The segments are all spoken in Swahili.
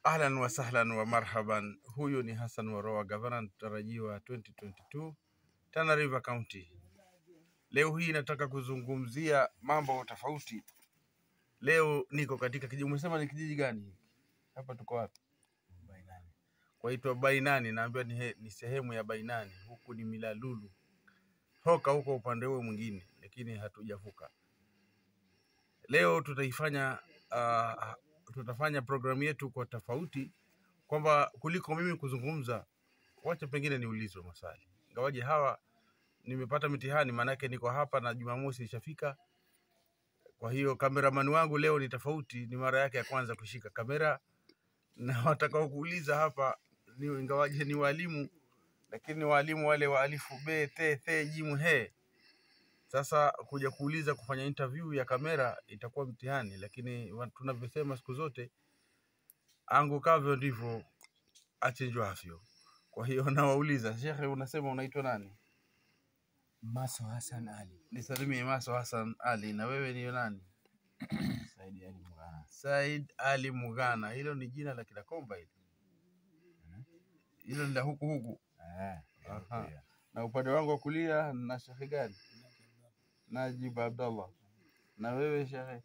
Ahlan wa sahlan wa marhaban. Huyu ni Hassan Waroa, gavana mtarajiwa 2022 Tana River County. Leo hii nataka kuzungumzia mambo tofauti. Leo niko katika kijiji, umesema ni kijiji gani? Hapa tuko wapi? Kwaitwa Bainani, naambiwa ni, he- ni sehemu ya Bainani. Huku ni Milalulu, Hoka huko upande huo mwingine, lakini hatujavuka. Leo tutaifanya uh, tutafanya programu yetu kwa tofauti, kwamba kuliko mimi kuzungumza, wacha pengine niulizwe maswali, ingawaje hawa nimepata mitihani, maanake niko hapa na Jumamosi ishafika. Kwa hiyo kameramani wangu leo ni tofauti, ni mara yake ya kwanza kushika kamera, na watakao kuuliza hapa ni ingawaje ni walimu, lakini ni walimu wale wa alifu be te the jimu he. Sasa kuja kuuliza kufanya interview ya kamera itakuwa mtihani, lakini wa- tunavyosema siku zote, angukavyo ndivyo achinjwavyo. Kwa hiyo nawauliza, shekhe, unasema unaitwa nani? Maso Hassan Ali Nisalimie Maso Hassan Ali. Na wewe ni nani? Saidi Ali Mugana. Said Ali Mugana. Hilo ni jina la Kidakomba hilo, hilo ni la huku huku. Eh, Aha. Na upande wangu wa kulia na shekhe gani? Najib Abdallah. Na wewe shekhe?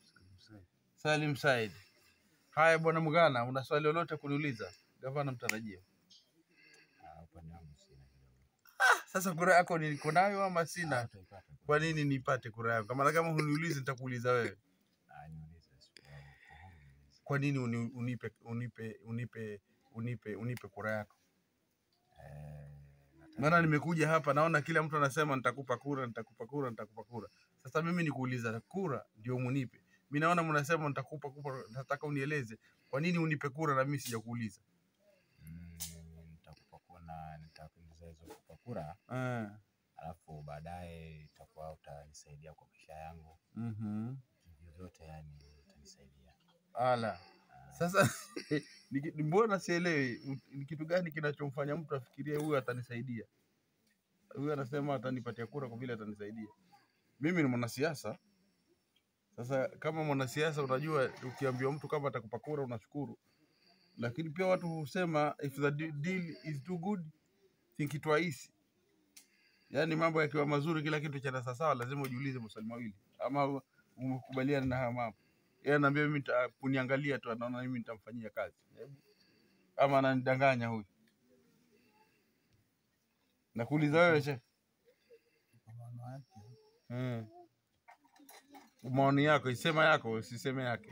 Salim Said. Haya bwana Mugana, una swali lolote kuniuliza? Gavana mtarajia. Ah, upande wangu sina kidogo. Sasa kura yako niko nayo ama Ah, sina? utaipata tu. Kwa nini nipate kura yako? Kama kama huniulizi nitakuuliza wewe. Ah, niulize swali. Uhuru niulize. Kwa nini uni, unipe unipe unipe unipe unipe kura yako? Eh, nataka- Maana nimekuja hapa naona kila mtu anasema nitakupa kura, nitakupa kura, nitakupa kura. Sasa mimi nikuuliza kura ndio munipe. Mimi naona mnasema nitakupa kura, nataka unieleze kwa nini unipe kura na mimi sijakuuliza. Mm, nitakupa kuna nitakuuliza hizo kupa kura Eh. alafu baadaye itakuwa utanisaidia kwa maisha yangu Mhm. vyovyote, yani utanisaidia. Ala. Sasa ni ki- mbona sielewi ni kitu gani kinachomfanya mtu afikirie huyu atanisaidia? Huyu anasema atanipatia kura kwa vile atanisaidia. Mimi ni mwanasiasa. Sasa kama mwanasiasa, unajua ukiambiwa mtu kama atakupa kura unashukuru, lakini pia watu husema if the de- deal is too good think twice. Yaani mambo yakiwa mazuri, kila kitu cha sawasawa, lazima ujiulize maswali mawili, ama umekubaliana na haya mambo. Yeye anaambia mimi nita- kuniangalia tu, anaona mimi nitamfanyia kazi, Hebu. ama ananidanganya huyu. Nakuuliza wewe shehe, mm. maoni yako, isema yako, usiseme yake.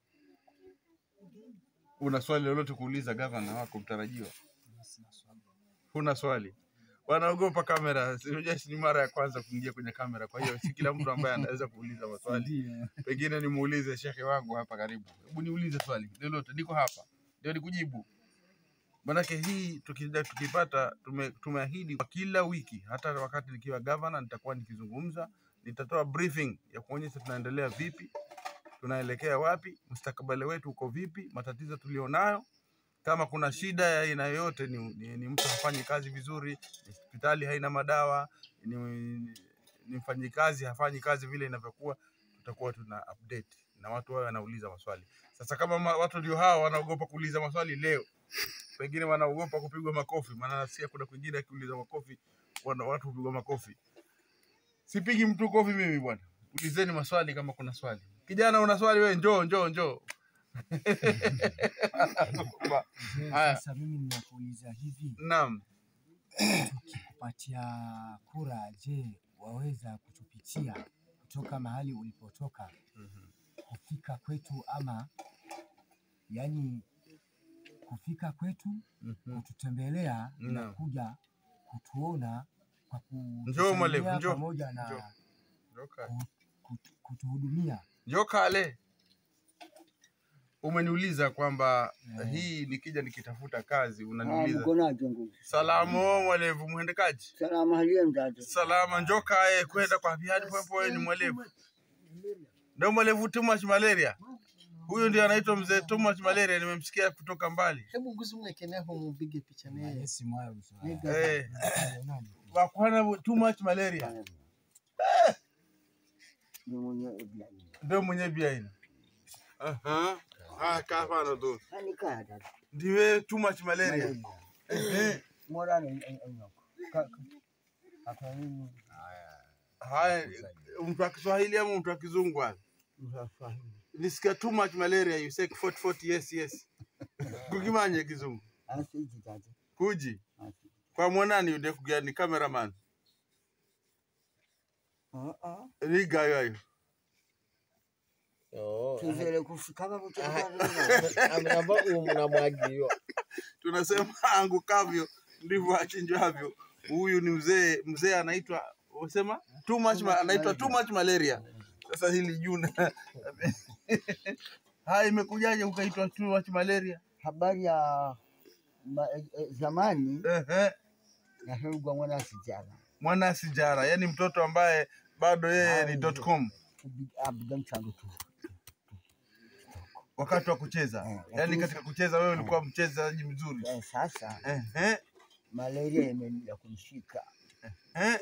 Una swali lolote kuuliza gavana wako mtarajiwa? Huna swali? Wanaogopa kamera. Sijui ni mara ya kwanza kuingia kwenye kamera, kwa hiyo si kila mtu ambaye anaweza kuuliza maswali. Pengine nimuulize shekhe wangu hapa karibu, hebu niulize swali lolote, niko hapa ndio nikujibu. Manake hii tukida, tukipata tume, tumeahidi kwa kila wiki, hata wakati nikiwa gavana nitakuwa nikizungumza, nitatoa briefing ya kuonyesha tunaendelea vipi, tunaelekea wapi, mustakabali wetu uko vipi, matatizo tulionayo, kama kuna shida ya aina yoyote, ni, ni, ni mtu hafanyi kazi vizuri, ni hospitali haina madawa, ni, ni mfanyikazi hafanyi kazi vile inavyokuwa, tutakuwa tuna update na watu wao wanauliza maswali. Sasa kama ma, watu ndio hawa wanaogopa kuuliza maswali leo, pengine wanaogopa kupigwa makofi, maana nasikia kuna kwingine akiuliza makofi wana, watu hupigwa makofi. Sipigi mtu kofi mimi bwana, ulizeni maswali kama kuna swali. Kijana una swali wewe, njoo njoo njoo. Je, Haya. Sasa mimi ninakuuliza hivi, Naam. tukikupatia kura, je, waweza kutupitia kutoka mahali ulipotoka kufika kwetu, ama yani kufika kwetu Mhm. kututembelea na Naam. kuja kutuona kwa Njoo mwalimu, kutusalimia njoo, pamoja na njoo. Njoo kaa. ku- kutu- kutuhudumia. Njoo kale. Umeniuliza kwamba Eh. hii nikija nikitafuta kazi, Ah, unaniuliza mkonaje nguvu? salamu mwalevu muhendekaji Salama halia mzazi. salama njoo kae kwenda kwa viadi popo ni mwalevu ndio mwalevu too much malaria huyu ndio anaitwa mzee too much malaria nimemsikia kutoka mbali hebu guzi mwekeneho mupige picha naye Malesi mwayo mzoa. Nigga. eh Nani? wakwana too much malaria Ni mwenye Ibrahim. ndio mwenye biaina aha Ah, kaa hapana tu. Hani kaa dada. Ndiwe too much malaria. Malaria. Ehe. Morani enyoko. Akwa nini? Haya, mtu wa Kiswahili ama mtu wa Kizungu hapa? Msafahili. Nisikia too much malaria you say 40 40 yes yes. Kukimanye Kizungu. Asiji dada. Kuji. Asiji. Kwa mwanani yude kugani cameraman. Ah ah. Riga yoyo. Oh, Tuzele kufika hapo ambao mnamwagiwa Tunasema angukavyo ndivyo achinjwavyo. Huyu ni mzee, mzee anaitwa usema too much ma, anaitwa too much malaria. Sasa hili juna. Haya imekujaje ukaitwa too much malaria? habari ya ma, eh, eh, zamani Ehe. nahegwa mwana sijana Mwana sijara, yani mtoto ambaye bado yeye ni dot com abiga mchango tu wakati wa kucheza. Eh, Yani lakini- katika kucheza wewe ulikuwa mchezaji mzuri. Eh, sasa Ehe. malaria imeenda kumshika Eh.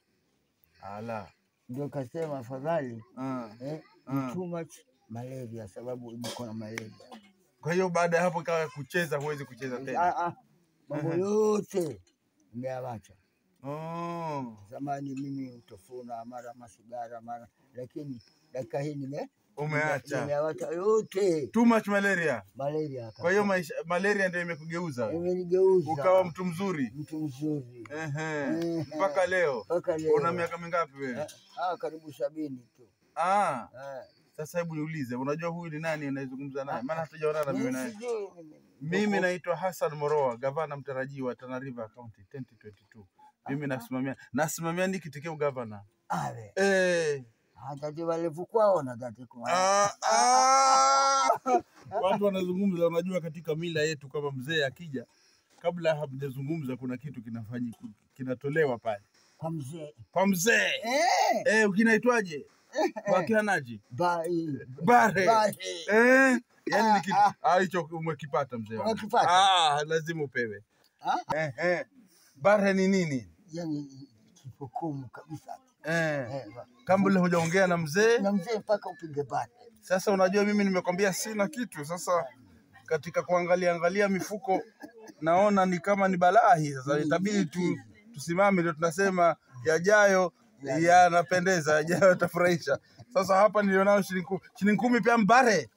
Ala. ndio kasema afadhali Ah. eh, Ah. too much malaria sababu niko na malaria Kwa hiyo baada ya hapo ikawa kucheza huwezi kucheza tena. Ah, ah, mambo yote nimeawacha Oh. zamani mimi utofuna mara masigara mara lakini dakika hii nime Umeacha. nimeawacha yote Too much malaria. malaria Kwa hiyo maisha, malaria ndio imekugeuza wewe. imenigeuza ukawa mtu mzuri. mtu mzuri Ehe. Ehe. Mpaka leo. mpaka leo Una miaka mingapi wewe? Eh, ah, karibu sabini tu Ah, Eh. sasa hebu niulize, unajua huyu ni nani anayezungumza naye? Maana hatujaonana mimi Mimi naye. sijui mimi. Mimi naitwa Hassan Moroa, gavana mtarajiwa Tana River County 2022. Mimi nasimamia nasimamia ni kitikio gavana. Awe. Eh. Hatati walivyokuwaona dati kwa. Ah, ah. Watu wanazungumza, unajua katika mila yetu kama mzee akija, kabla hamjazungumza kuna kitu kinafanyika kinatolewa pale Kwa mzee. kwa mzee Eh. eh, ukinaitwaje? Kwa kianaji Bai. bare Bai. eh, yani ni kitu Ah, ah, hicho umekipata mzee wangu. Umekipata? Ah, lazima upewe Ah, eh, eh. Bare ni nini yani kifukumu kabisa. eh, Eh, ba- kabla hujaongea na mzee na mzee mpaka upige bati. Sasa unajua mimi nimekwambia sina kitu. Sasa katika kuangalia angalia mifuko naona ni kama ni balaa hii. Sasa itabidi tu, tusimame ndio tunasema yajayo yanapendeza, yajayo yatafurahisha. Sasa hapa nilionao shilingi kumi, shilingi kumi pia mbare.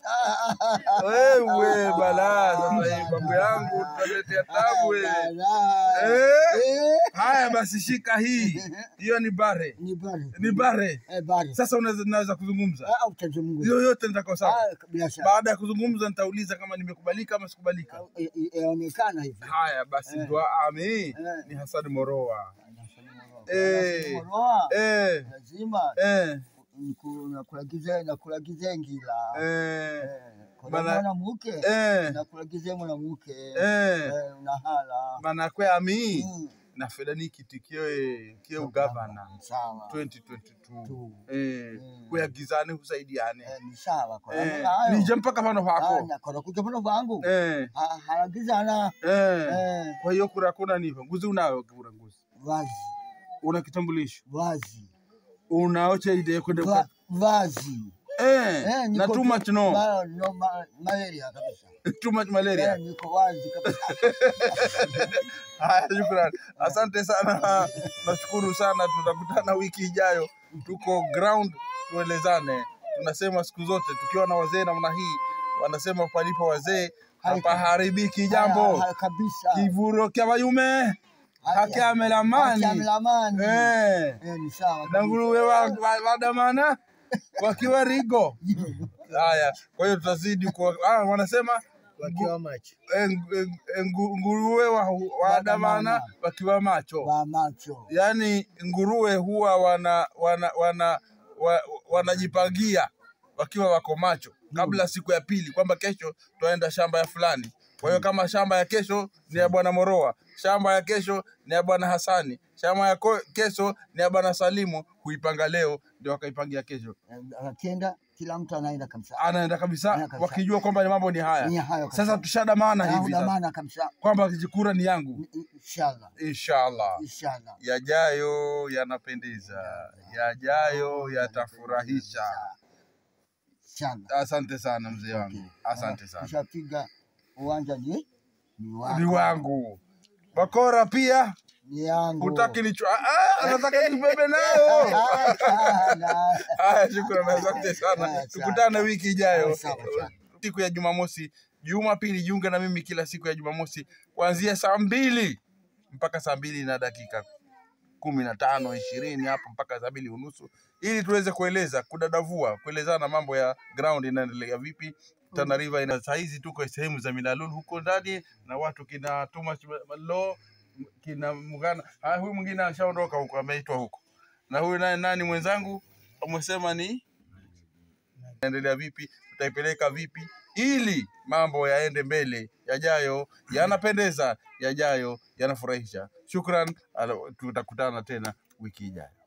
Wewe balaa, sasa hii babu yangu tutaletea tabu wewe. Ala. Eh, Eh, haya basi shika hii. Hiyo ni bare. Ni bari. Ni bare. Eh, bari. Sasa unaweza naweza kuzungumza. Ah, utazungumza. Yoyote nitakuwa sawa. Ah, bila shaka. Baada ya kuzungumza nitauliza kama nimekubalika ama sikubalika. Ah, i- i- Yaonekana hivi. Haya basi, Eh. dua ami Eh. ni Hassan Moroa. Eh. Moroa. Eh, Lazima eh, niku- nakulagiza nakulagiza ngila. eh, Eh, kwa Bana- mwanamke eh, nakulagiza mwanamke eh. Eh, unahala Mana kwe ami Mm. na feda niki tikio kio gavana sawa 2022 Tu. eh Mm. kuyagizane kusaidiane Eh, ni sawa kwa eh namna hayo. nije mpaka pano Ah, pako nakora kuja pano vangu eh Ha- halagizana eh eh, kwa hiyo kura kuna nivo nguzi unayo kura nguzi vazi una kitambulisho vazi unaocha ide kwenda Va, vazi eh, Eh, na niko too tu- much no ma- no ma- malaria kabisa too much malaria Eh, niko wazi kabisa Haya, shukrani, asante sana, nashukuru sana. Tutakutana wiki ijayo, tuko ground, tuelezane. Tunasema siku zote tukiwa na wazee namna hii, wanasema palipo wazee hapaharibiki jambo. Ha- ha- kabisa Kivuro kya wayume hakiamelamani Hakiamelamani. eh, Eh, ni sawa na kabisa. nguruwe wa- wa- wadamana wakiwa rigo. Haya, kwa hiyo tutazidi kwa, ah, wanasema wakiwa macho eh, ngu- eh, ngu- nguruwe wa- wadamana wakiwa macho wa macho yaani nguruwe huwa wana wana wana wa, wanajipangia wakiwa wako macho kabla siku ya pili kwamba kesho twaenda shamba ya fulani. Kwa hiyo kama shamba ya kesho ni ya bwana Moroa, shamba ya kesho ni ya bwana Hasani, shamba ya ko- kesho ni ya bwana Salimu, huipanga leo ndio wakaipangia kesho. Eh, akienda kila mtu anaenda kabisa Anaenda kabisa Anaenda kabisa. wakijua kwamba ni mambo ni Ni haya. hayo kabisa. Sasa tushadamana Na hivi sasa udamana kabisa kwamba kura ni yangu, inshallah inshallah. inshallah yajayo yanapendeza, yajayo yatafurahisha. inshallah. Asante sana mzee wangu, Okay. asante Ah, sana. Ushapiga uwanja ni ni wako. Ni wangu bakora pia Ni yangu. utaki nichwa, ah, anataka nibebe nayo. Hapana. Haya, shukrani, asante sana, Haya, tukutane sawa. wiki ijayo Sawa, sawa. siku ya Jumamosi. Jumapili jiunge na mimi kila siku ya Jumamosi kuanzia saa mbili mpaka saa mbili na dakika kumi na tano ishirini hapo mpaka saa mbili unusu ili tuweze kueleza kudadavua kuelezana mambo ya ground inaendelea vipi Tana River ina saa hizi tuko sehemu za Milalul huko ndani na watu kina Thomas Lo kina Mugana ah, huyu mwingine ashaondoka huko ameitwa huko na huyu naye nani mwenzangu amesema ni naendelea vipi tutaipeleka vipi ili mambo yaende mbele yajayo yanapendeza yajayo yanafurahisha shukran ala- tutakutana tena wiki ijayo